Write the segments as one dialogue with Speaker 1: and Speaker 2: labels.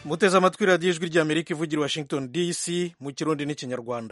Speaker 1: muteze amatwi radiyo ijwi ry'amerika ivugira washington dc mu kirundi n'ikinyarwanda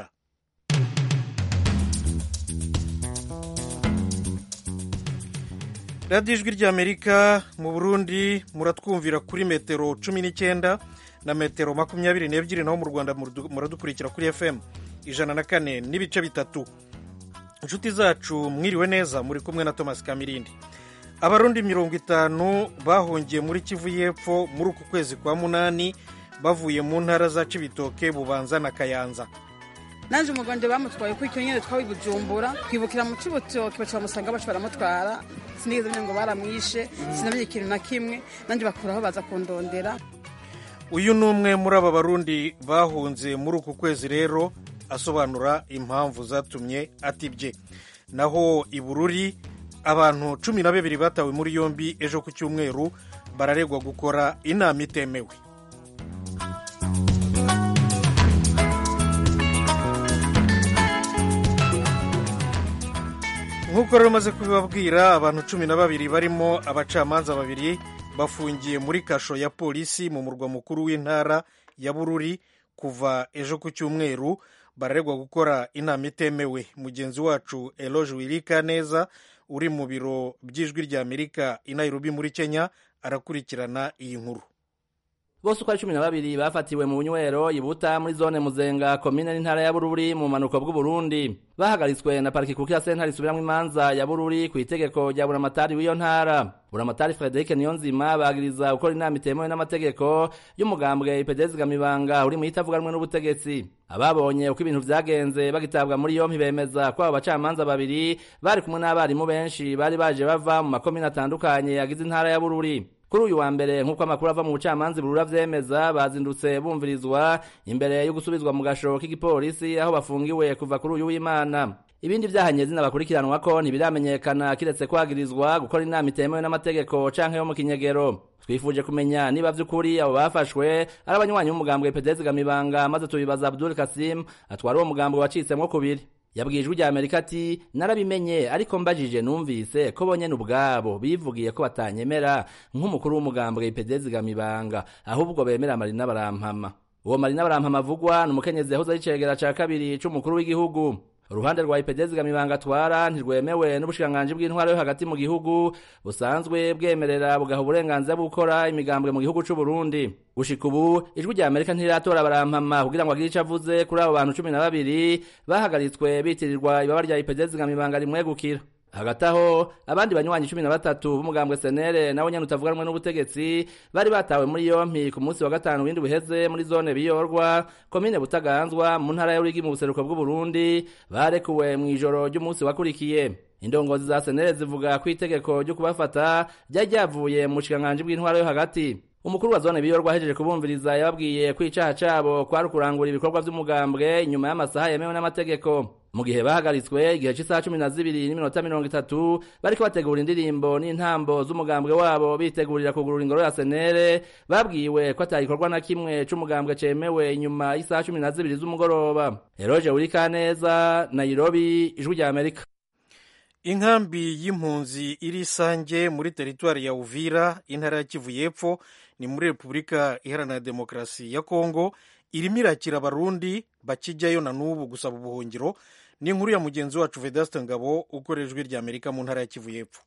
Speaker 1: radiyo ijwi ry'amerika mu burundi muratwumvira kuri metero cumi n'icyenda na metero makumyabiri n'ebyiri naho mu rwanda muradukurikira kuri fm ijana na kane n'ibice bitatu inshuti zacu mwiriwe neza muri kumwe na thomas kamirindi abarundi mirongo itanu bahungiye muri kivu y'epfo muri uku kwezi kwa munani bavuye mu ntara za cibitoke bubanza na kayanza
Speaker 2: naje umugande bamutwaye kuri icyo nyine twawe bujumbura twibukira mu cibitoke baca bamusanga baca baramutwara sinigeze menya ngo baramwishe sinamenye ikintu na kimwe nanjye bakuraho baza kundondera
Speaker 1: uyu ni umwe muri aba barundi bahunze muri uku kwezi rero asobanura impamvu zatumye atibye naho i bururi abantu cumi na babiri batawe muri yombi ejo ku cyumweru bararegwa gukora inama itemewe nk'uko rero maze kubibabwira abantu cumi na babiri barimo abacamanza babiri bafungiye muri kasho ya polisi mu murwa mukuru w'intara ya bururi kuva ejo ku cyumweru bararegwa gukora inama itemewe mugenzi wacu eloge wirika neza uri mu biro by'ijwi ry'amerika i nairobi muri kenya arakurikirana iyi nkuru
Speaker 3: bose uko ari cumi na babiri bafatiwe mu bunywero ibuta muri zone muzenga komine n'intara ya bururi mu manuko bw'uburundi bahagaritswe na pariki kuko ya sentare isubiramwo imanza ya bururi ku itegeko rya buramatari w'iyo ntara buramatari frederic niyonzima bagiriza gukora inama itemewe n'amategeko y'umugambwe ipedezgamibanga uri mu itavuganwe n'ubutegetsi ababonye uko ibintu vyagenze bagitabwa muri yompi bemeza ko abo bacamanza babiri bari kumwe n'abarimu benshi bari baje bava mu makomine atandukanye yagize intara ya bururi kuri uyu wa mbere nk'uko amakuru ava mu bucamanza burura vyemeza bazindutse bumvirizwa imbere yo gusubizwa mu gasho k'igipolisi aho bafungiwe kuva kuri uyu w'imana ibindi vyaha nyezina bakurikiranwako ntibiramenyekana kiretse kwagirizwa gukora inama itemewe n'amategeko canke yo mu kinyegero twifuje kumenya niba vy'ukuri abo bafashwe ari abanywanyi b'umugambwe pedezgamibanga maze tubibaza abdul kasim atwara uwo mugambwe wacitsemwo kubiri yabwiye ijwi rya amerika ati narabimenye ariko mbajije numvise ko bonyene ubwabo bivugiye ko batanyemera nk'umukuru w'umugambwe ipedezgamibanga ahubwo bemera marina barampama uwo marina barampama avugwa ni umukenyezi yahoze ari icegera ca kabiri c'umukuru w'igihugu uruhande rwa ipedezgamibanga atwara ntirwemewe n'ubushikiranganji bw'intwaro yo hagati mu gihugu busanzwe bwemerera bugaha uburenganzira bwo gukora imigambwe mu gihugu c'uburundi gushika ubu ijwi rya amerika ntiratora barampama kugira ngo agire ico avuze kuri abo bantu cumi na babiri bahagaritswe bitirirwa ibaba rya ipedezgamibanga rimwegukira hagati aho abandi banywanyi cumi na batatu b'umugambwe senere nawe nyene utavuganwe n'ubutegetsi bari batawe muri yompi ku munsi wa gatanu w'indwi uheze muri zone biyorwa komine butaganzwa mu ntara y'urigi mu buseruko bw'uburundi barekuwe mw'ijoro ry'umunsi wakurikiye indongozi za senere zivuga ko itegeko ryo kubafata ryari ryavuye mu bushikiranganji bw'intwaro yo hagati umukuru wa zone biyorwa ahejeje kubumviriza yababwiye ko icaha cabo kwari ukurangura ibikorwa vy'umugambwe inyuma y'amasaha yemewe n'amategeko mu gihe bahagaritswe igihe cy'isaha cumi na zibiri n'iminota mirongo itatu bariko bategura indirimbo n'intambo z'umugambwe wabo bitegurira kugurura ingoro ya senere babwiwe ko atagikorwa na kimwe c'umugambwe cemewe inyuma y'isaha cumi na zibiri z'umugoroba eroje wurikaneza nairobi ijwi rya amerika
Speaker 1: inkambi y'impunzi iri isange muri teritwari ya uvira intara ya kivu y'epfo ni muri repubulika iharanira demokarasi ya kongo irimo irakira abarundi bakijyayo na n'ubu gusaba ubuhungiro ni inkuru ya mugenzi wacu vedaste ngabo ukorera ijwi rya amerika mu ntara ya kivu y'epfo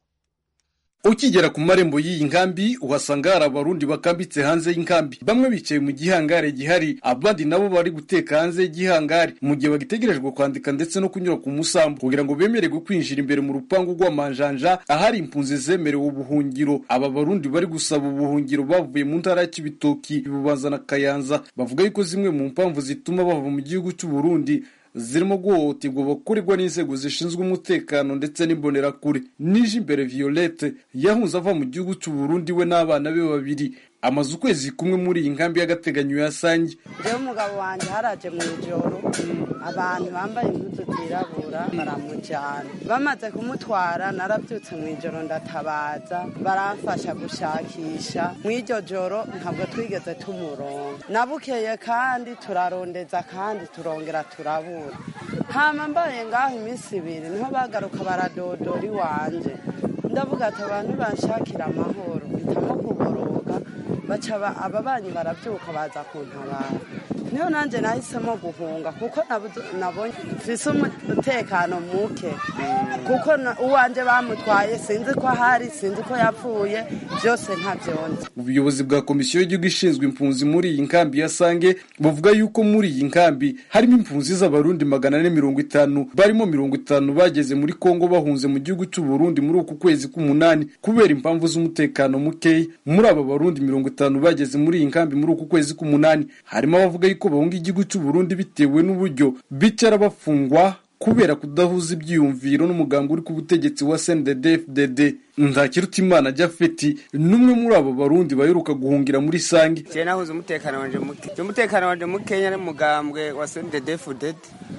Speaker 4: ukigera ku marembo y'iyi nkambi uhasanga hari abarundi bakambitse hanze y'inkambi bamwe bicaye mu gihangare gihari abandi nabo bari guteka hanze y'igihangare mu gihe bagitegerejwe kwandika ndetse no kunyura ku musambu kugira ngo bemererwe kwinjira imbere mu rupangu rw'amanjanja ahari impunzi zemerewe ubuhungiro aba barundi bari gusaba ubuhungiro bavuye mu ntara ya kibitoki bubanza na kayanza bavuga yuko zimwe mu mpamvu zituma bava mu gihugu cy'u Burundi zirimo guhohoterwa bakurirwa n'inzego zishinzwe umutekano ndetse n'imbonerakure nije imbere violette yahunze ava mu gihugu cy'u Burundi we n'abana be babiri amaze ukwezi kumwe muri iyi nkambi y'agateganyo ya sange
Speaker 5: jewe umugabo wanjye haraje mu ijoro abantu bambaye impuzu zirabura baramujyana bamaze kumutwara narabyutse mu ijoro ndatabaza baramfasha gushakisha mu iryo joro ntabwo twigeze tumuronga nabukeye kandi turarondeza kandi turongera turabura hama mbaye ngaho iminsi ibiri niho bagaruka baradodora iwanje ndavuga ati abantu banshakira amahoro mpitamo kuboroga baca ba- ababanyi barabyuka baza kuntabara niyo nanjye nahisemo guhunga kuko nabuze- nabonye mfise umutekano muke kuko na- uwanje bamutwaye sinzi ko ahari sinzi ko yapfuye byose ntabyonze
Speaker 4: ubuyobozi bwa komisiyo y'igihugu ishinzwe impunzi muri iyi nkambi ya sange buvuga yuko muri iyi nkambi harimo impunzi z'abarundi magana ane mirongo itanu barimo mirongo itanu bageze muri kongo bahunze mu gihugu cy'u Burundi muri uku kwezi k'umunani kubera impamvu z'umutekano mukeya muri aba barundi mirongo itanu bageze muri iyi nkambi muri uku kwezi k'umunani harimo abavuga yuko bahunga igihugu cy'u Burundi bitewe n'uburyo bicara bafungwa kubera kudahuza ibyiyumviro n'umugambi uri ku butegetsi wa CNDD-FDD Ntakirutimana Jafeti n'umwe muri abo barundi baheruka guhungira muri Sange
Speaker 6: je nahuze umutekano wanje muke je umutekano wanje mukenya n'umugambwe wa CNDD-FDD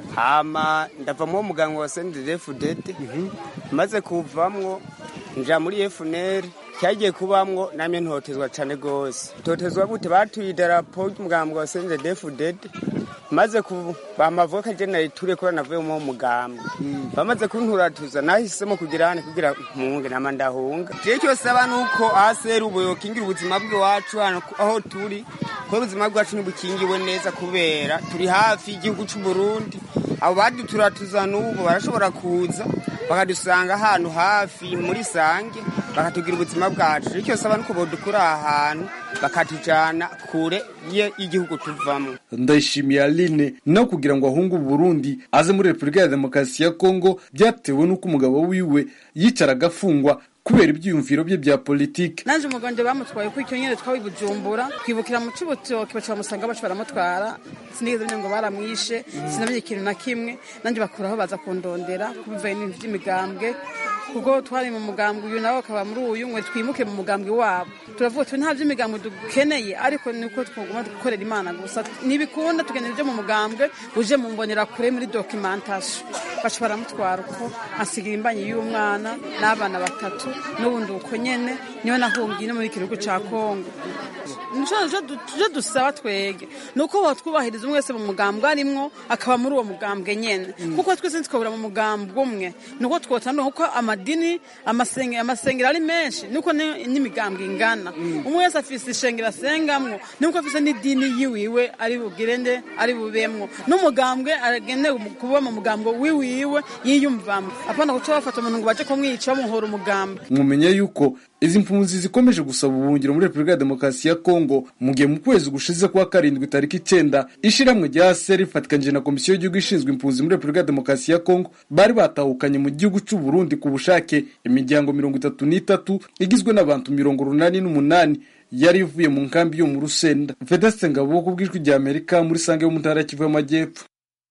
Speaker 6: hama ndava mu mugambwe wa CNDD-FDD maze kuvamwo nja muri FNL cyagiye kubamwo namye ntotezwa cane gose ntotezwa gute batuye idarapo ry'umugambwe wa CNDD-FDD maze ku bamavuka je nayiture kubera navuye mu mugambwe bamaze kunturatuza nahisemo kugira hane kugira mpunge nama ndahunga je cyose aba nuko asera ubuyo kingira ubuzima bw'iwacu hano aho turi ko ubuzima bwacu ntibukingiwe neza kubera turi hafi y'igihugu cy'u Burundi abo baduturatuza n'ubu barashobora kuza bakadusanga ahantu hafi muri sange bakatugira ubuzima bwacu icyo saba nuko bodukura aha hantu bakatujana kure ye- y'igihugu tuvamo
Speaker 4: Ndayishimiye Aline no kugira ngo ahunge u Burundi aze muri Repubulika ya Demokarasi ya Kongo byatewe n'uko umugabo wiwe yicaraga afungwa kubera ibyiyumviro bye bya politiki
Speaker 2: nanje umuganje bamutwaye kuri icyo nyene twawi bujumbura twibukira mu cubutoke baca bamusanga baca baramutwara sinigeze menya ngo baramwishe sinamenye ikintu na kimwe nanje bakuraho baza kundondera kubivaye n'ibintu vy'imigambwe kuko twari mu mugambwe uyu nawe akaba muri uyu mwe twimuke mu mugambwe wabo turavuga tuti nta vy'imigambwe dukeneye ariko niko twaguma gukorera imana gusa nibikunda tukenera ibyo mu mugambwe uje mu mbonera kure muri documentation baca baramutwara uko asigira imbanyi y'umwana n'abana batatu n'ubundi uko nyene niwe nahungiye no muri iki gihugu ca kongo tuje dusaba twege ni uko batwubahiriza umwe wese mu mugambwe arimwo akaba muri uwo mugambwe nyene kuko twese ntitwabura mu mugambwe umwe ni uko twotandukana kuko amadini amasenge- amasengero ari menshi niko ni- n'imigambwe ingana umwe wese afise ishengero asengamwo niko afise n'idini yiwiwe ari bugire nde ari bubemwo n'umugambwe aragenewe kuba mu mugambwe wiwiwe yiyumvamo apana guca bafata umuntu ngo baje kumwica bamuhora umugambwe
Speaker 4: mwumenya yuko izi mpunzi zikomeje gusaba ubuhungiro muri Repubulika ya Demokarasi ya Kongo mu gihe mu kwezi gushize kwa karindwi tariki icyenda ishiramwe rya ASER rifatikanyije na Komisiyo y'Igihugu ishinzwe impunzi muri Repubulika ya Demokarasi ya Kongo bari batahukanye mu gihugu cy'u Burundi ku bushake imiryango mirongo itatu n'itatu igizwe n'abantu mirongo urunani n'umunani yari ivuye mu nkambi yo mu Rusenda Vedaste Ngabo ku bw'ijwi rya Amerika muri Sange yo mu ntara ya Kivu y'Amajyepfo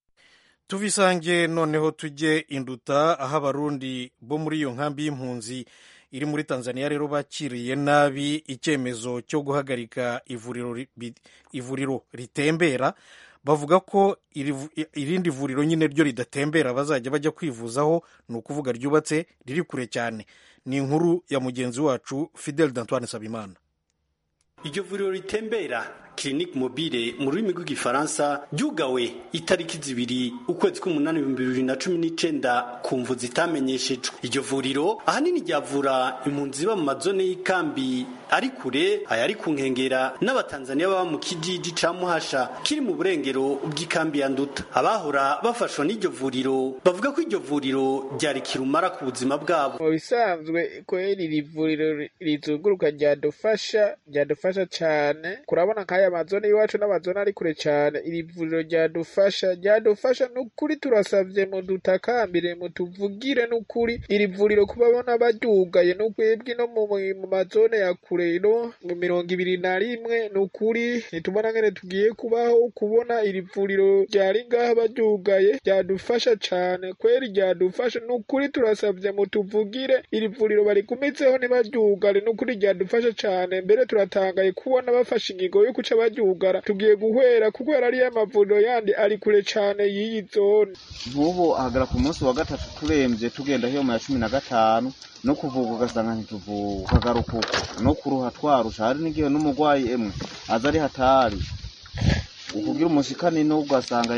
Speaker 1: tuvisange noneho tujye induta aho abarundi bo muri iyo nkambi y'impunzi iri muri tanzania rero bakiriye nabi icyemezo cyo guhagarika ivuriro ri- bi- ivuriro ritembera bavuga ko iri vu- irindi vuriro nyine ryo ridatembera bazajya bajya kwivuzaho ni ukuvuga ryubatse riri kure cyane ni inkuru ya mugenzi wacu fidel d'antoine sabimana
Speaker 7: iryo vuriro ritembera clinique mobile mu rurimi rw'igifaransa ryugawe itariki zibiri ukwezi k'umunani ibihumbi bibiri na cumi n'icenda ku mvu zitamenyeshejwe iryo vuriro ahanini ryavura impunzi ziba mu mazone y'ikambi ari kure ayari ku nkengera n'abatanzaniya baba mu kijiji ca muhasha kiri mu burengero bw'ikambi ya nduta abahora bafashwa n'iryo vuriro bavuga ko iryo vuriro ryari kirumara ku buzima bwabo
Speaker 8: mu bisanzwe kweri iri vuriro ri- rizunguruka ryadufasha ryadufasha cyane kurabona nk'aya mazone y'iwacu n'amazone ari kure cyane iri vuriro ryadufasha ryadufasha n'ukuri turasavye mudutakambire mutuvugire n'ukuri iri vuriro kubabona baryugaye n'ukwebwe no mu mu mazone ya kure no mu mirongo ibiri na rimwe n'ukuri nitubona ngene tugiye kubaho kubona iri vuriro ryari ngaha baryugaye ryadufasha cane kweri ryadufasha n'ukuri turasavye mutuvugire iri vuriro barigumitseho ntibaryugare n'ukuri ryadufasha cane mbere turatangaye kubona bafashe ingingo yo kuca baryugara tugiye guhwera kuko yari ariyo amavuriro yandi ari kure cane y'iyi zone
Speaker 9: nk'ubu ahagara ku munsi wa gatatu turembye tugenda hiyo mu ya cumi na gatanu no kuvuga ugasanga ntituvuga ukagaruka uko no kuruha twarusha hari n'igihe n'umurwayi emwe aza ari hatari ukugira umushikani n'ubwo asanga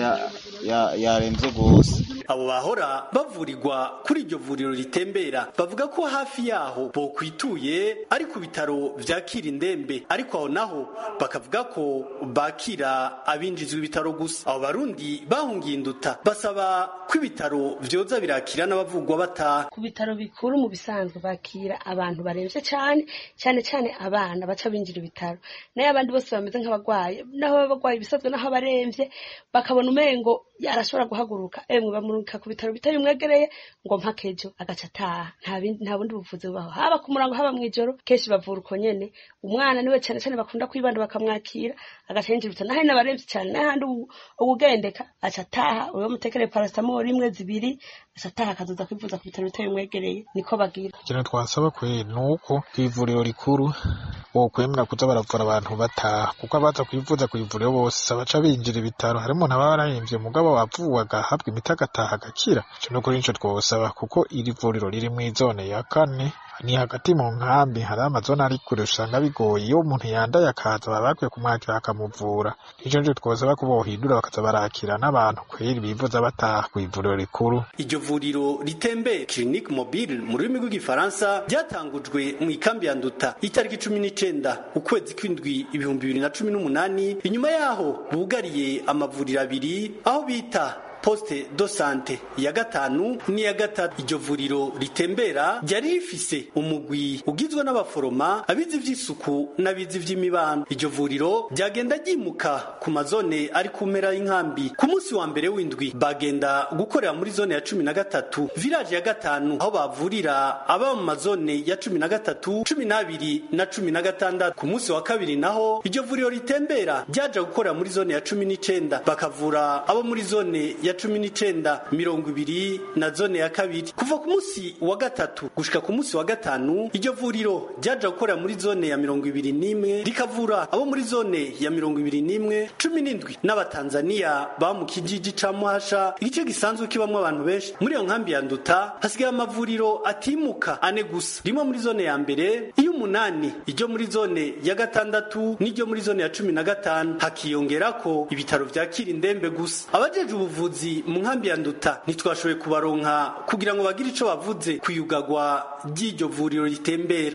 Speaker 9: yarembye rwose
Speaker 7: abo bahora bavurirwa kuri iryo vuriro ritembera bavuga ko hafi yaho bokwituye ari ku bitaro vyakira indembe ariko aho naho bakavuga ko bakira abinjizwa ibitaro gusa abo barundi bahungiye induta basaba ko ibitaro vyoza birakira n'abavugwa bataha
Speaker 10: ku bitaro bikuru mu bisanzwe bakira abantu baremvye cane cane cane abana baca binjira ibitaro nayo abandi bose bameze nk'abagwayi naho baba bagwaye ibisanzwe naho abaremvye bakabona umengo arashobora guhaguruka emwe bamurungika ku bitaro bitari bimwegereye ngo mpaka ejo agaca ataha nta bundi buvuzi bubaho haba ku murango haba mw'ijoro kenshi bavura uko nyene umwana niwe cane cane bakunda kwibanda bakamwakira agaca yinjira ibitaro naho n'abaremvye cane n'ahandi ubugendeka aca ataha uwo mutekereye paracetamol imwe zibiri aca ataha akazoza kwivuza ku bitaro bitari bimwegereye niko bagira
Speaker 8: ikintu twasaba kwe ni uko kw'ivuriro rikuru bokwemera kuza baravura abantu bataha kuko abaza kwivuza kw'ivuriro bose baca binjira ibitaro harimo n'ababa barahemvye mugabo wavuwe agahabwa imiti agataha agakira ico nukuri nico twosaba kuko iri vuriro riri mw'izone ya kane ni hagati mu nkambi hari amazone ari kure usanga bigoye iyo umuntu yandaye akaza baba bakwiye kumwakira bakamuvura ico nico twosaba ko bohindura bakaza barakira n'abantu kweri bivuza bataha kw'ivuriro rikuru
Speaker 7: iryo vuriro ritembe clinique mobile mu rurimi rw'igifaransa ryatangujwe mu ikambi ya nduta itariki cumi n'icenda ukwezi kw'indwi ibihumbi bibiri na cumi n'umunani inyuma yaho bugariye amavuriro abiri aho bita poste do sante ya gatanu n'iya gatatu iryo vuriro ritembera ryari rifise umugwi ugizwe n'abaforoma abizi vy'isuku n'abizi vy'imibano iryo vuriro ryagenda ryimuka ku mazone ari ku mpera y'inkambi ku munsi wa mbere w'indwi bagenda gukorera muri zone ya cumi na gatatu village ya gatanu aho bavurira aba mu mazone ya cumi na gatatu cumi n'abiri na cumi na gatandatu ku munsi wa kabiri naho iryo vuriro ritembera ryaja gukorera muri zone ya cumi n'icenda bakavura abo muri zone ya ya cumi n'icenda mirongo ibiri na zone ya kabiri kuva ku munsi wa gatatu gushika ku munsi wa gatanu iryo vuriro ryaja gukorera muri zone ya mirongo ibiri n'imwe rikavura abo muri zone ya mirongo ibiri n'imwe cumi n'indwi n'abatanzaniya ba mu kijiji ca muhasha igice gisanzwe kibamwo abantu benshi muri iyo nkambi ya nduta hasigaye amavuriro atimuka ane gusa rimwe muri zone ya mbere iy'umunani iryo muri zone ya gatandatu n'iryo muri zone ya cumi na gatanu hakiyongerako ibitaro vyakira indembe gusa abajeje ubuvuzi mu nkambi ya nduta ntitwashoboye kubaronka kugira ngo bagire ico bavuze kuyugagwa ry'iryo vuriro ritembera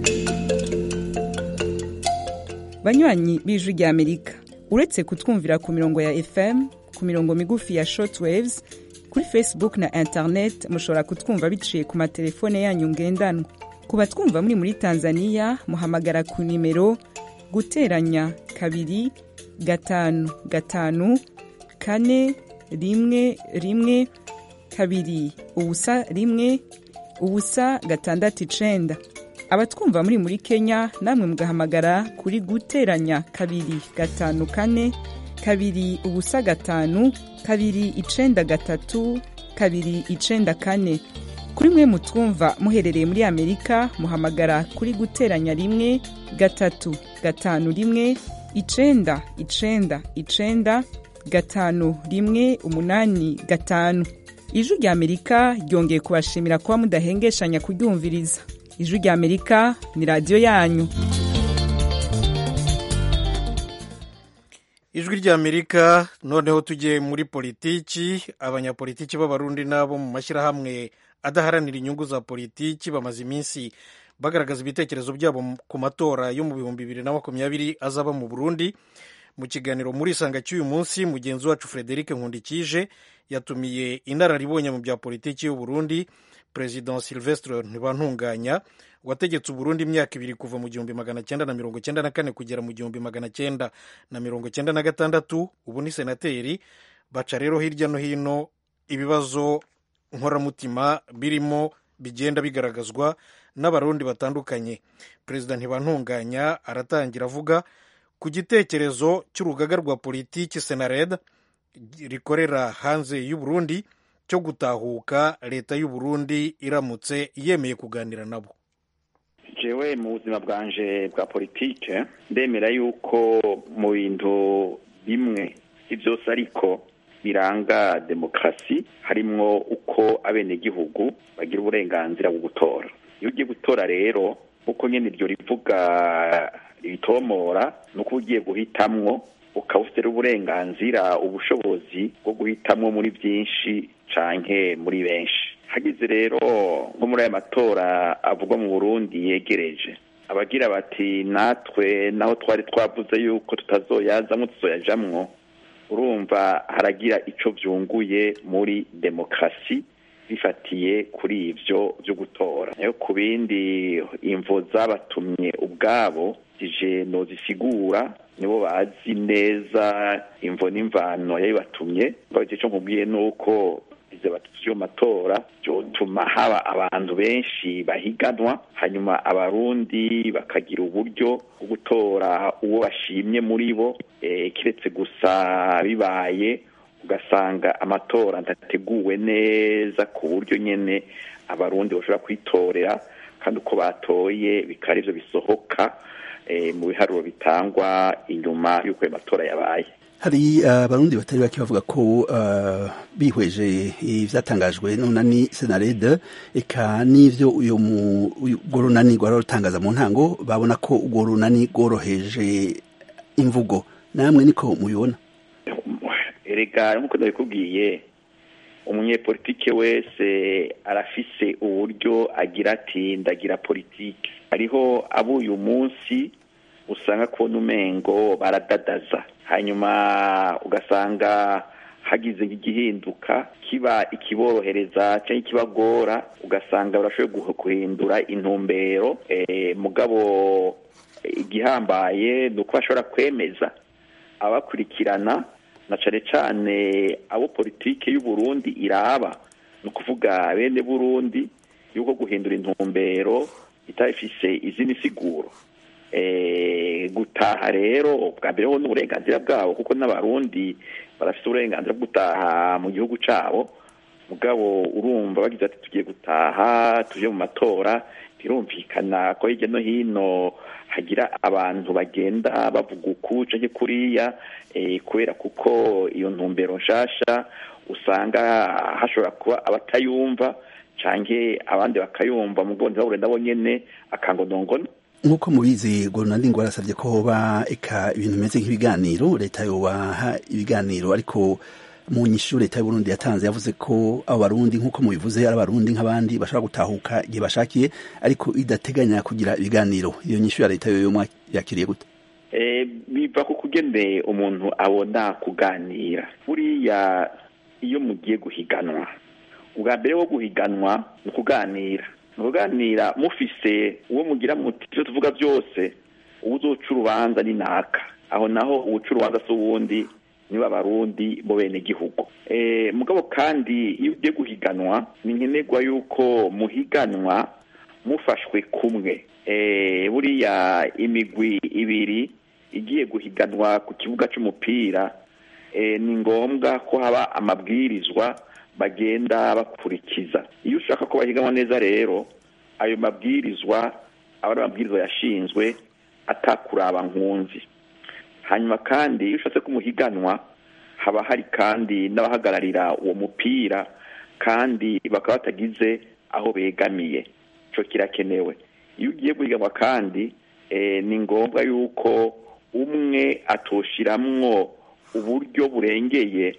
Speaker 11: banywanyi b'ijwi rya amerika uretse kutwumvira ku mirongo ya fm ku mirongo migufi ya shortwaves kuri facebook na internet mushobora kutwumva biciye ku matelefone yanyu ngendanwa ku batwumva muri muri tanzania muhamagara ku nimero guteranya kabiri gatanu gatanu kane rimwe rimwe kabiri ubusa rimwe ubusa gatandatu icenda abatwumva muri muri kenya namwe mugahamagara kuri guteranya kabiri gatanu kane kabiri ubusa gatanu kabiri icenda gatatu kabiri icenda kane kuri mwe mutwumva muherereye muri amerika muhamagara kuri guteranya rimwe gatatu gatanu rimwe icenda icenda icenda gatanu rimwe umunani gatanu ijwi rya amerika ryongeye kubashimira kuba mudahengeshanya kuryumviriza ijwi rya amerika ni radiyo yanyu
Speaker 1: ijwi rya amerika noneho tujye muri politiki abanyapolitiki b'abarundi n'abo mu mashyirahamwe adaharanira inyungu za politiki bamaze iminsi bagaragaza ibitekerezo byabo ku matora yo mu bihumbi bibiri na makumyabiri azaba mu burundi mu kiganiro muri isanga cy'uyu munsi mugenzi wacu frederic nkundikije yatumiye inararibonye mu bya politiki y'u Burundi perezida silvestre ntibantunganya wategetse uburundi imyaka ibiri kuva mu gihumbi magana cyenda na mirongo cyenda na kane kugera mu gihumbi magana cyenda na mirongo cyenda na gatandatu ubu ni senateri baca rero hirya no hino ibibazo nkoramutima birimo bigenda bigaragazwa n'abarundi batandukanye perezida ntibantunganya aratangira avuga ku gitekerezo cy'urugaga rwa politiki senared rikorera hanze y'uburundi cyo gutahuka leta y'uburundi iramutse yemeye kuganira nabo
Speaker 12: jewe mu buzima bwanje bwa politike ndemera yuko mu bintu bimwe si byose ariko biranga demokarasi harimwo uko abenegihugu bagira uburenganzira bwo gutora iyo ugiye gutora rero uko nyine iryo rivuga ritomora ni uko ugiye guhitamwo ukaba ufite uburenganzira ubushobozi bwo guhitamo muri byinshi canke muri benshi hagize rero nko muri aya matora avugwa mu burundi yegereje abagira bati natwe naho twari twavuze yuko tutazoyazamwo tuzoyajamwo urumva haragira ico vyunguye muri demokarasi bifatiye kuri ivyo vyo gutora nayo ku bindi imvo zabatumye ubwabo zije nozisigura nibo bazi neza imvo n'imvano yabibatumye mbaje ico nkubwiye nuko ize batatu matora byotuma haba abantu benshi bahiganwa hanyuma abarundi bakagira uburyo bwo gutora uwo bashimye muri bo eh, kiretse gusa bibaye ugasanga amatora ndateguwe neza ku buryo nyene abarundi bashobora kwitorera kandi uko batoye bikaba arivyo bisohoka eh, mu biharuro bitangwa inyuma y'uko ayo matora yabaye
Speaker 13: hari abarundi uh, batari bake bavuga ko uh, bihweje ivyatangajwe n'unani senarede eka n'ivyo uyo urwo runani rwari rutangaza mu ntango babona ko urwo runani rworoheje imvugo namwe niko mubibona
Speaker 12: erega nk'uko ndabikubwiye umunyepolitike wese arafise uburyo agira ati ndagira politike hariho abo uyu munsi usanga kubona umengo baradadaza hanyuma ugasanga hagize igihinduka kiba ikiborohereza cyangwa ikibagora ugasanga barashoboye guhindura intumbero mugabo igihambaye ni uko bashobora kwemeza abakurikirana na cane cane abo politike y'uburundi iraba ni ukuvuga bene burundi yuko guhindura intumbero itabifise izindi siguro gutaha rero bwa mbere ho n'uburenganzira bwabo kuko n'abarundi barafite uburenganzira bwo gutaha mu gihugu cyabo mugabo urumva bagize ati tugiye gutaha tuje mu matora birumvikana ko hirya no hino hagira abantu bagenda bavuga uku canke kuriya kubera kuko iyo ntumbero nshasha usanga hashobora kuba abatayumva canke abandi bakayumva mugabo ntibabure nabo nyene akangonongono
Speaker 13: nk'uko mubizi gorunandi ngo barasabye ko hoba eka ibintu bimeze nk'ibiganiro leta yobaha ibiganiro ariko mu nyishu leta y'uburundi yatanze yavuze ko abo barundi nk'uko mubivuze ari abarundi nk'abandi bashobora gutahuka igihe bashakiye ariko idateganya kugira ibiganiro iyo nyishu ya leta yoyo yakiriye gute
Speaker 12: biva ku kugende umuntu abona kuganira buriya iyo mugiye guhiganwa ubwa mbere wo guhiganwa ni ukuganira muganira mufise uwo mugira muti ivyo tuvuga byose uwuzoca urubanza ni naka aho naho uwuca urubanza si uwundi niba abarundi bo bene gihugu e, mugabo kandi iyo ugiye guhiganwa ni nkenerwa yuko muhiganwa mufashwe kumwe e, buriya imigwi ibiri igiye guhiganwa ku kibuga c'umupira e, ni ngombwa ko haba amabwirizwa bagenda bakurikiza iyo ushaka ko bahiganwa neza rero ayo mabwirizwa aba ari amabwirizwa yashinzwe atakuraba nkunzi hanyuma kandi iyo ushatse kumuhiganwa haba hari kandi n'abahagararira uwo mupira kandi bakaba batagize aho begamiye ico kirakenewe iyo ugiye guhiganwa kandi ni ngombwa yuko umwe atoshiramwo uburyo burengeye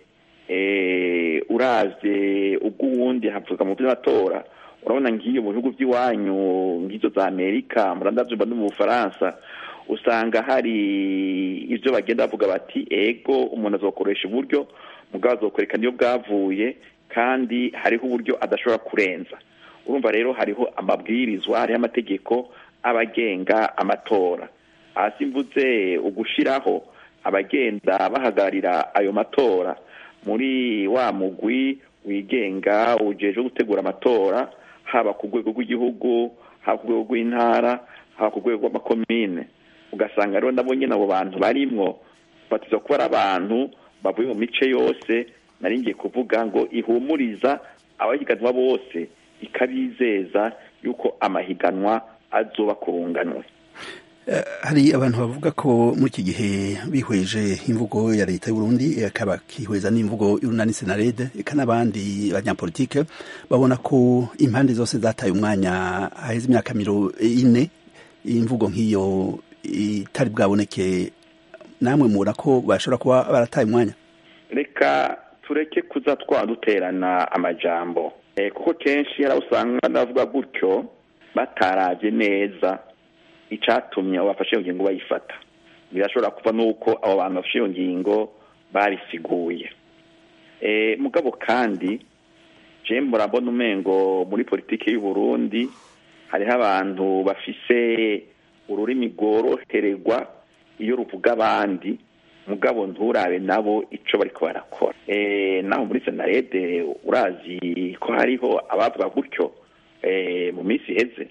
Speaker 12: uravye ubw'uwundi havuga mu vy'amatora urabona ngiyo mu bihugu vy'iwanyu ngizo za amerika murandavyumva no mu bufaransa usanga hari ivyo bagenda bavuga bati ego umuntu azokoresha uburyo mugabo azokwereka niyo bwavuye kandi hariho uburyo adashobora kurenza urumva rero hariho amabwirizwa hariho amategeko abagenga amatora hasi mvuze ugushiraho abagenda bahagararira ayo matora muri wa mugwi wigenga ujejwe gutegura amatora haba ku rwego rw'igihugu haba ku rwego rw'intara haba ku rwego rw'amakomine ugasanga rero nabo nyine abo bantu barimwo batiza kuba ari abantu bavuye mu mice yose nari ngiye kuvuga ngo ihumuriza abahiganwa bose ikabizeza yuko amahiganwa azoba kurunganwe
Speaker 13: hari abantu bavuga ko muri iki gihe bihweje imvugo ya leta y'uburundi akaba kihweza n'imvugo y'urunani senarede eka n'abandi banyapolitike babona ko impande zose zataye umwanya haheze imyaka miro ine imvugo nk'iyo itari bwaboneke namwe mubona ko bashobora kuba barataye umwanya
Speaker 12: reka tureke kuza twaduterana amajambo kuko kenshi hari usanga ndavuga gutyo batarabye neza icyatumye abo bafashe iyo ngingo bayifata birashobora kuva n'uko abo bantu bafashe iyo ngingo babisiguye mugabo kandi jemwe murabona umengo muri politiki y'u Burundi hariho abantu bafise ururimi rworohererwa iyo ruvuga abandi mugabo nturabe nabo icyo bari barakora naho muri senarede urazi ko hariho abavuga gutyo mu minsi iheze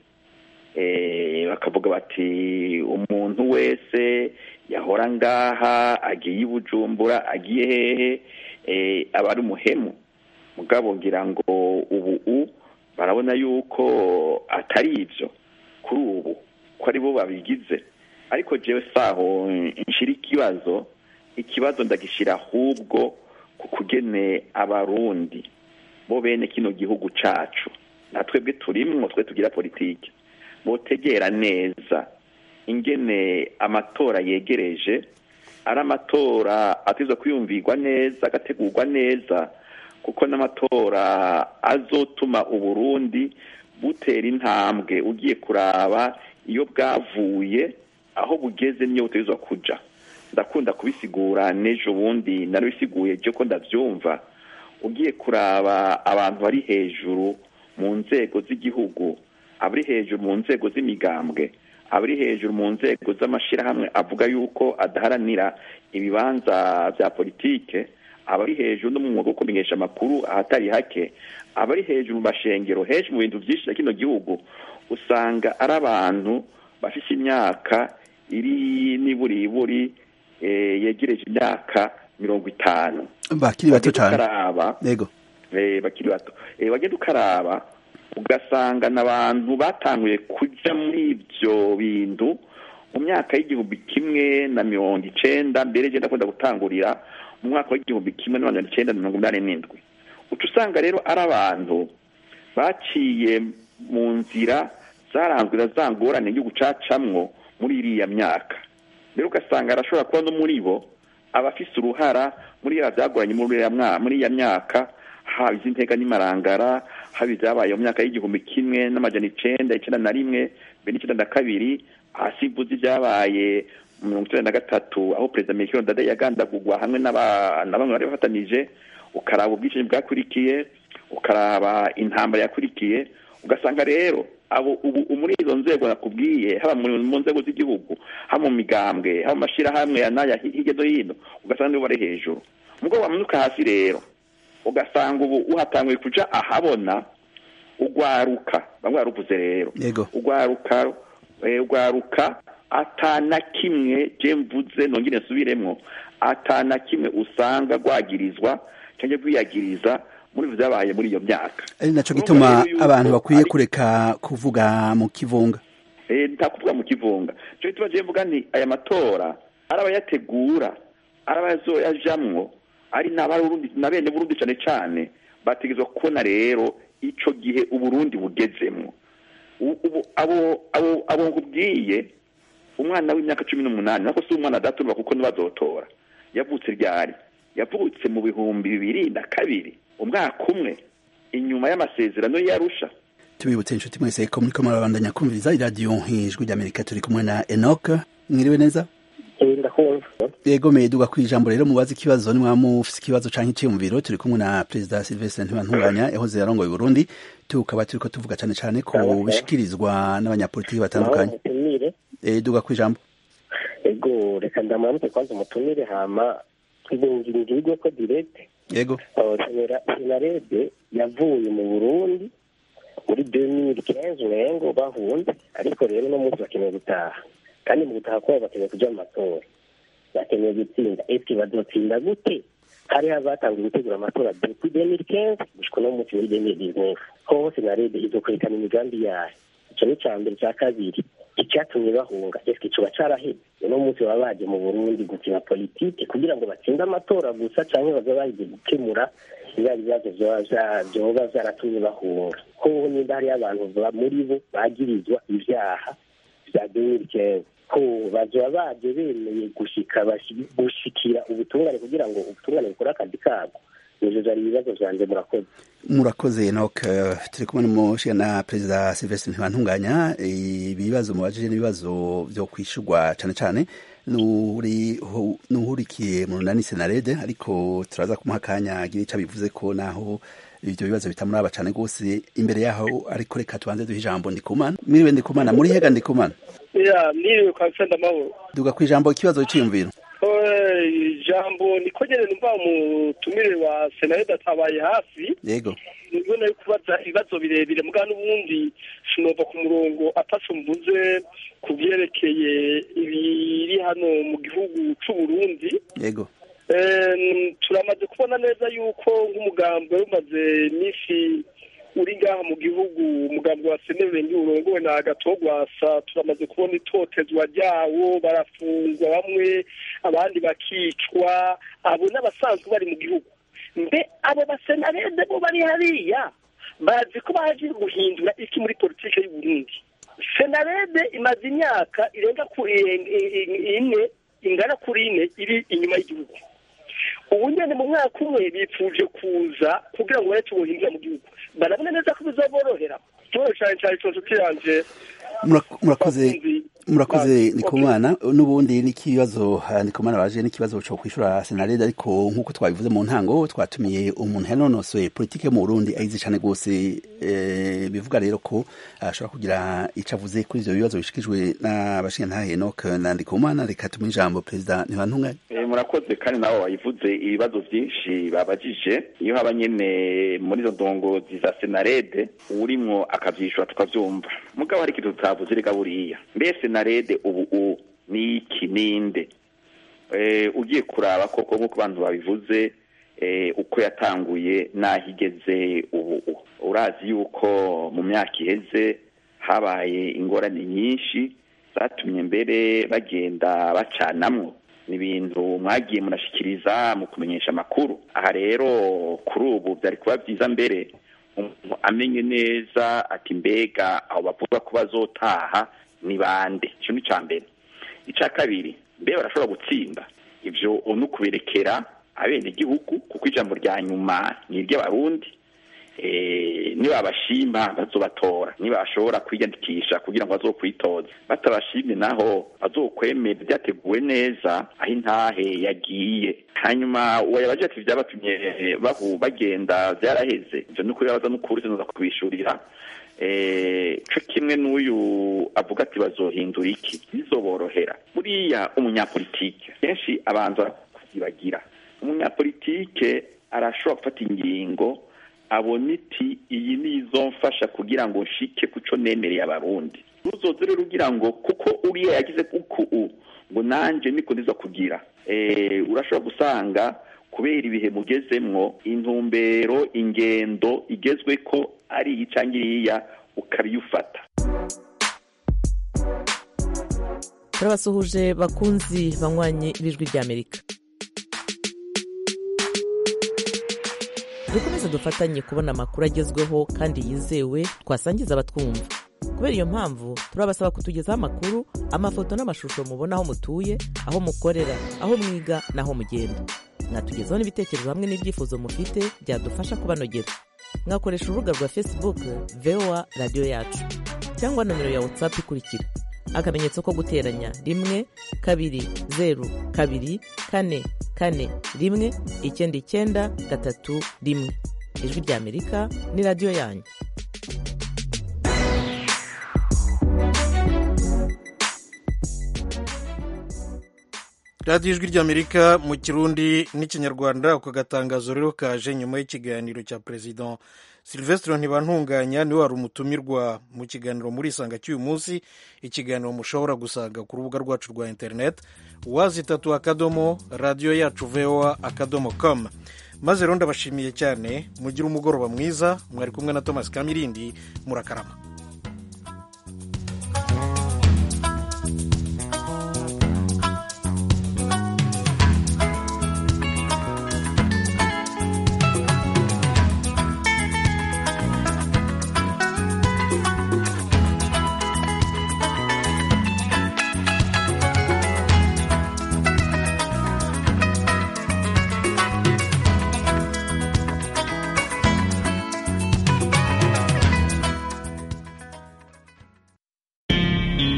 Speaker 12: bakavuga bati umuntu wese yahora ngaha agiye i bujumbura agiye hehe aba ari umuhemu mugabo ngira ngo ubu barabona yuko atari ibyo kuri ubu ko ari bo babigize ariko jewe saho nshira ikibazo ikibazo ndagishyira ahubwo ku kugene abarundi bo bene kino gihugu cacu natwebwe turimwo twe tugira politiki botegera neza ingene amatora yegereje ari amatora atizwa kwiyumvirwa neza agategurwa neza kuko n'amatora azotuma uburundi butera intambwe ugiye kuraba iyo bwavuye aho bugeze niyo butegerezwa kuja ndakunda kubisigura n'ejo bundi narabisiguye byo ko ndabyumva ugiye kuraba abantu bari hejuru mu nzego z'igihugu abari hejuru mu nzego z'imigambwe abari hejuru mu nzego z'amashyirahamwe avuga yuko adaharanira ibibanza bya politike abari hejuru no mu mwuga wo kumenyesha amakuru ahatari hake abari hejuru mu mashengero hejuru mu bintu byinshi na kino gihugu usanga ari abantu bafite imyaka iri n'iburiburi yegereje imyaka mirongo itanu
Speaker 13: bakiri bato cyane
Speaker 12: yego bakiri bato wagenda ukaraba ugasanga n'abantu batanguye kujya muri ibyo bintu mu myaka y'igihumbi kimwe na mirongo icenda mbere genda akunda gutangurira mu mwaka w'igihumbi kimwe na magana icenda na mirongo inani n'indwi uca usanga rero ari abantu baciye mu nzira zaranzwe na za ngorane igihugu cacamwo muri iriya myaka rero ugasanga arashobora kuba no muri bo abafise uruhara muri ya byagoranye muri iya myaka haba iz'intega n'imarangara haba ibyabaye mu myaka y'igihumbi kimwe n'amajana icenda icenda na rimwe mbere n'icenda na kabiri hasi mvuze ibyabaye mirongo icyenda na gatatu aho perezida mikiro ndade yagandagurwa hamwe na bamwe bari bafatanije ukaraba ubwicanyi bwakurikiye ukaraba intambara yakurikiye ugasanga rero abo ubu muri izo nzego nakubwiye haba mu nzego z'igihugu haba mu migambwe haba mu mashyirahamwe n'aya hirya no hino ugasanga nibo bari hejuru mugabo wamanuka hasi rero ugasanga ubu uhatanguye kuja ahabona ugwaruka bamwe baruvuze rero ugwaruka ugwaruka atana kimwe je mvuze nongere nsubiremwo atana kimwe usanga rwagirizwa cyangwa rwiyagiriza muri vyabaye muri iyo myaka
Speaker 13: ari naco gituma abantu bakwiye kureka kuvuga mu kivunga
Speaker 12: eh nta kuvuga mu kivunga cyo gituma je mvuga nti aya matora arabayategura arabayazoyajamwo ari n'abarundi na bene burundi cane cane bategezwa kubona rero ico gihe uburundi bugezemwo ubu abo abo abo nkubwiye umwana w'imyaka cumi n'umunani nako si umwana adaturwa kuko ntibazotora yavutse ryari yavutse mu bihumbi bibiri na kabiri umwaka umwe inyuma y'amasezerano yarusha
Speaker 13: tubibutse inshuti mwese ko muriko murabandanya kumviriza iradiyo ijwi ry'amerika turi kumwe na enoke mwiriwe neza yego meduga ku ijambo rero mubaze ikibazo nimwaba mufise ikibazo canke iciyumviro turi kumwe na perezida silvestre ntibantunganya yahoze yarongoye uburundi tukaba turiko tuvuga cane cane ku bishikirizwa n'abanyapolitiki batandukanye duga ku ijambo
Speaker 14: ego reka ndamuramutse kwanza umutumire hama ngirwe ko direct
Speaker 13: yego
Speaker 14: senarede yavuye mu burundi muri 2015 umengo bahunze ariko rero no munsi bakeneye gutaha kandi mu gutaha kwabo bakeneye kuja mu matora bakeneye gutsinda eske bazotsinda gute hariho abatanguye gutegura amatora depuis 2015 gushika no munsi muri 2019 hoho senarede izokwerekana imigambi yayo ico ni ca mbere ca kabiri icyatumye bahunga eske coba caraheze uno munsi baba baje mu burundi gukina politike kugira ngo batsinde amatora gusa canke baza baje gukemura bya bibazo vyoba vyaratumye bahunga hoho nimba hariyo abantu muri bo bagirizwa ivyaha vya 2015 ko ariko bazoba baje bemeye gushika bashi- gushikira ubutungane kugira ngo ubutungane bukore akazi kabwo nivyo vyari ibibazo vyanje murakoze
Speaker 13: murakoze enoke turi kumwe n'umushinga na perezida silvestre ntibantunganya ibibazo mubajije n'ibibazo vyo kwishurwa cane cane n'uri- n'uhurikiye mu runani senarede ariko turaza kumuha akanya agira ico bivuze ko naho ivyo bibazo bitamuraba cane rwose imbere yaho ariko reka tubanze duhe ijambo ndikumana mwiriwe ndikumana muri hega ndikumana
Speaker 15: ya niriwe kwa nsenda amahoro
Speaker 13: duga ku ijambo ikibazo c'iyumviro
Speaker 15: Eh, ijambo niko nyene numva umutumire wa senarede atabaye hafi
Speaker 13: yego
Speaker 15: nibwo nari kubaza ibibazo birebire mugabo n'ubundi sinova ku murongo ataco mvuze ku vyerekeye ibiri hano mu gihugu c'uburundi
Speaker 13: yego
Speaker 15: Em, turamaze kubona neza yuko nk'umugambi wari umaze iminsi uri ngaha mu gihugu umugambi wa senerenge urongowe na gatogwasa turamaze kubona itotezwa ryawo barafungwa bamwe abandi bakicwa abo n'abasanzwe bari mu gihugu mbe abo basenarede bo bari hariya bazi ko baje guhindura iki muri politike y'u Burundi senarede imaze imyaka irenga ku i- i- ine ingana kuri ine iri inyuma y'igihugu ubu nyene mu mwaka umwe bipfuje kuza kugira ngo bareke ubuhinga mu gihugu barabona neza ko bizaborohera ikibazo cane cane ico nshuti yanje
Speaker 13: Murak- murakoze murakoze ndikumana n'ubundi n'ikibazo ah, ndikumana baje n'ikibazo co kwishura senarede ariko nk'uko twabivuze mu ntango twatumiye umuntu yanonosoye politike yo mu burundi ayizi cane rwose eh, bivuga rero ko ashobora kugira ico avuze kuri ivyo bibazo bishikijwe n'abashingantahe enoke na ndikumana reka tumuhe ijambo perezida ntibantunganye
Speaker 12: Eh, murakoze kandi nabo bayivuze ibibazo byinshi babajije iyo haba nyene muri izo ndongozi za senarede urimwo akavyishura tukavyumva mugabo hari ikintu tutavuze reka buriya mbe senarede ubu u ni iki ninde eh, ugiye kuraba koko nk'uko abantu babivuze eh, uko yatanguye n'aho igeze ubu u urazi yuko mu myaka iheze habaye ingorane nyinshi zatumye mbere bagenda bacanamwo ni ibintu mwagiye murashikiriza mu kumenyesha amakuru aha rero kuri ubu byari kuba byiza mbere umuntu amenye neza ati mbega aho bavuga ko bazotaha ni bande icyo ni icya mbere icya kabiri mbe barashobora gutsinda ibyo ni ukubirekera abenegihugu kuko ijambo rya nyuma ni iry'abarundi eh, nibabashima bazobatora nibashobora kwiyandikisha kugira ngo bazokwitoza batabashimye naho bazokwemera byateguwe neza aho intahe yagiye hanyuma uwayabaje ati vyabatumye bahu bagenda vyaraheze ivyo ni ukubibaza n'ukuri sinoza kubishurira eh, co kimwe n'uyu avuga ati bazohindura iki bizoborohera buriya umunyapolitike kenshi abanza kuzibagira umunyapolitike arashobora gufata ingingo abona iti iyi ni izomfasha kugira ngo nshike kuco nemereye abarundi ruzoze rero ugira ngo kuko uriya yagize kuku u ngo nanje niko ndiza kugira eh urashobora gusanga kubera ibihe mugezemwo intumbero ingendo igezwe ko ari iyi canke iriya ukabiyufata
Speaker 16: turabasuhuje bakunzi banywanyi b'ijwi ry'amerika dukomeze dufatanye kubona amakuru agezweho kandi yizewe twasangiza abatwumva kubera iyo mpamvu turabasaba kutugezaho amakuru amafoto n'amashusho mubona aho mutuye aho mukorera aho mwiga n'aho mugenda mwatugezaho n'ibitekerezo hamwe n'ibyifuzo mufite byadufasha kubanogera mwakoresha urubuga rwa facebook voa radiyo yacu cyangwa nomero ya whatsapp ikurikira akamenyetso ko guteranya rimwe kabiri zeru kabiri kane kane rimwe icyenda icyenda gatatu rimwe ijwi ry'amerika ni radiyo yanyu
Speaker 1: radiyo ijwi ry'amerika mu kirundi n'ikinyarwanda ako gatangazo rero kaje nyuma y'ikiganiro cya perezida silvestre ntibantunganya niwe wari umutumirwa mu kiganiro muri isanga cy'uyu munsi ikiganiro mushobora gusanga ku rubuga rwacu rwa interineti wazi itatu akadomo radiyo yacu voa akadomo com maze rero ndabashimiye cyane mugire umugoroba mwiza mwari kumwe na thomas kamirindi murakarama